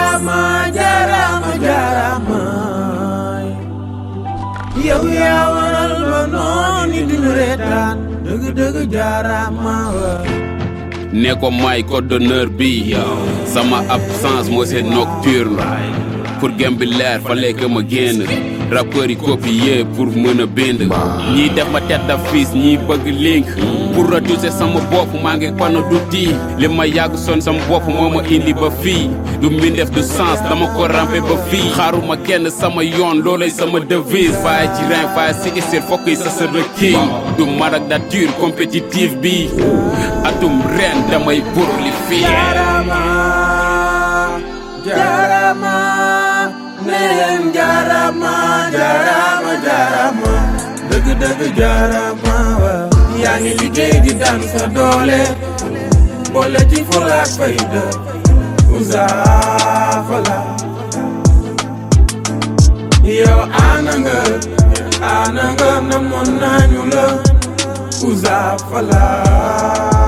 jaarama jaarama jaarama yow yaa waral ba noon yi duñu reetaan dëgg dëgg jaarama ne ko may code d'honneur bi sama absence moo seen nocturne pour gem bi leer fallait que ma génn rappeurs yi copier pour mën a bind ñii def ma tête d'affiche ñii bëgg link pour retoucher sama bopp maa ngi pano du tii li ma yàgg son sama bopp moo ma indi ba fii du mbindeef du sens dama ko rampe ba fii xaaruma kenn sama yoon loolay sama devise faye ci rein faye si isir fokk yi sa sa requis du maragdature compétitive bi atum ren damay prolifier jaarama jaarama neen jaarama jaarama jaarama dëgg dëgg jaarama waaw yaa ngi liggéey di daan sa doole boole ci fulla ak fayda Ouzin Fala yow ana nga ana nga namoon nañu la Ouzin Fala